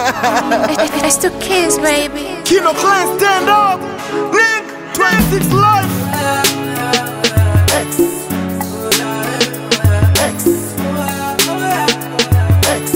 It's the kids, baby. Kino Clan, stand up. Nick, 26 life. X. X. X.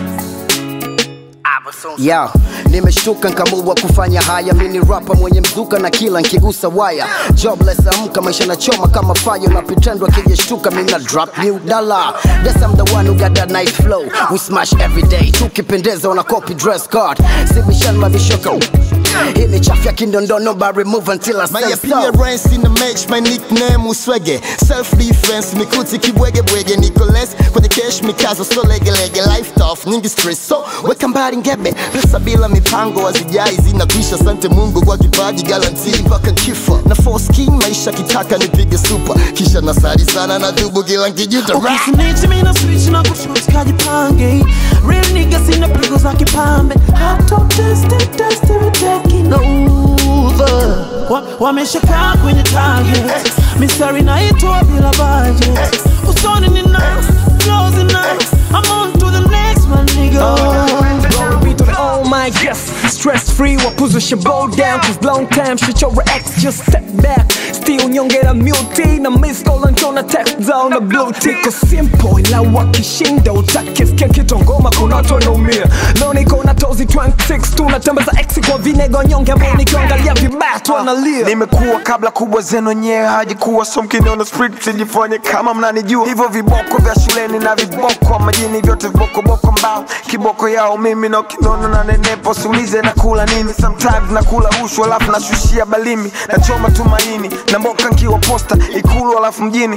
Yo, nimeshtuka nkamua kufanya haya mini rapa mwenye mzuka na kila nkigusa waya jobless amka maisha na choma kama fire na pretend wakijeshtuka mina drop new dollar Guess I'm the one who got that nice flow we smash every day tukipendeza wana copy dress card sibishan mabishoka hii ni chafu ya kindondono but remove until I My say so appearance in the match, my nickname uswege Self defense, mikuti kibwege bwege Nicholas kwenye cash mikazo so lege lege Life tough, nyingi stress so weka mbali ngebe Pesa bila mipango hazijai zinakwisha Sante Mungu kwa kipaji guarantee mpaka kifo Na force king maisha kitaka nipige super Kisha nasari sana na dhubu kila nkijita Rap. Ukisnitch mimi na switch na kushoot kajipange Real niggas sina pigo za kipambe Hot top tested tested we taking over Wa- Wameshakaa kwenye target Mistari naitwa bila budget Usoni ni nice, flows are nice I'm on to the next man nigga Glory be to the all my yes Stress free wa position bow down Cause long time shit your ex just step back Still nyongera multi na miss call na text down na blue tick Cause simple ila wakishinda utakisikia kitongoma kuna watu wanaumia Leo niko na tozi 26 tunatembeza ex kwa vinego nyonge ambao nikiangalia vibaya tu analia nimekuwa kabla kubwa zenu nyewe hajikuwa so mkiniona street sijifanye kama mnanijua hivyo viboko vya shuleni na viboko majini vyote vibokoboko mbao kiboko yao mimi na ukiniona na nenepo siulize nakula nini sometimes nakula rushwa alafu nashushia balimi nachoma tumaini na mboka nkiwa posta ikulu alafu mjini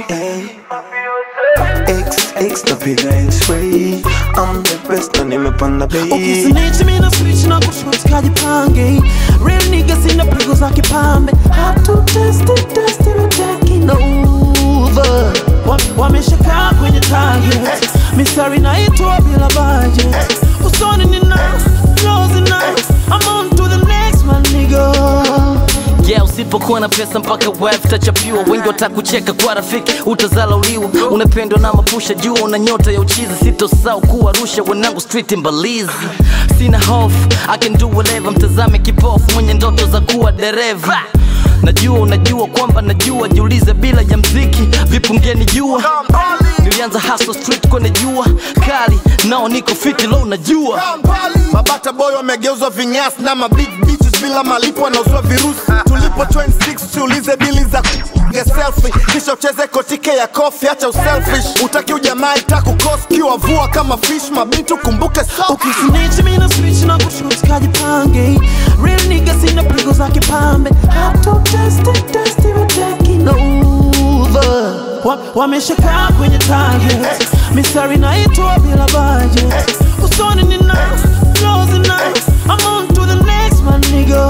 X, X, napiga X-ray I'm the best na nimepanda bei Ukisnitch mimi na switch na kushoot kajipange Real niggas sina pigo za kipambe Hot to tested tested we taking over Wa- Wameshakaa kwenye target Mistari naitwa bila budget Usoni ni nice, flows are nice I'm on to the next man nigga yeah, usipokuwa na pesa mpaka wife tachapiwa wengi watakucheka kwa rafiki utazalauliwa unapendwa na mapusha juu una nyota ya uchizi sitosau kuwa rusha wanangu street mbalizi sina hofu I can do whatever mtazame kipofu mwenye ndoto za kuwa dereva najua unajua kwamba najua jiulize bila ya mziki vipungeni jua nilianza hustle street kwenye jua kali nao niko fiti lo unajua Mabata boy wamegeuzwa vinyasi na mabig bitches bila malipo wanauzwa virusi. Tulipo 26 tuulize bili za kupiga selfie, kisha ucheze kotike ya kofi, acha uselfish. Utaki ujamaa itakukos kiwa vua kama fish, mabinti ukumbuke so Ukisnitch mimi na switch na kushoot kajipange Real niggas sina pigo za kipambe Hot to tested tested we taking over Wa- Wameshakaa kwenye target Mistari naitwa bila budget Usoni ni nice, flows are nice I'm on to the next man nigga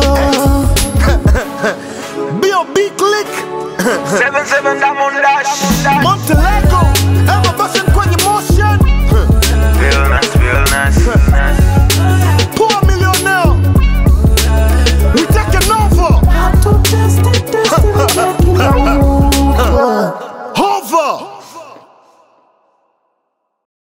B.O.B. click, 77 Diamond Dash Montelego, Emma Fashion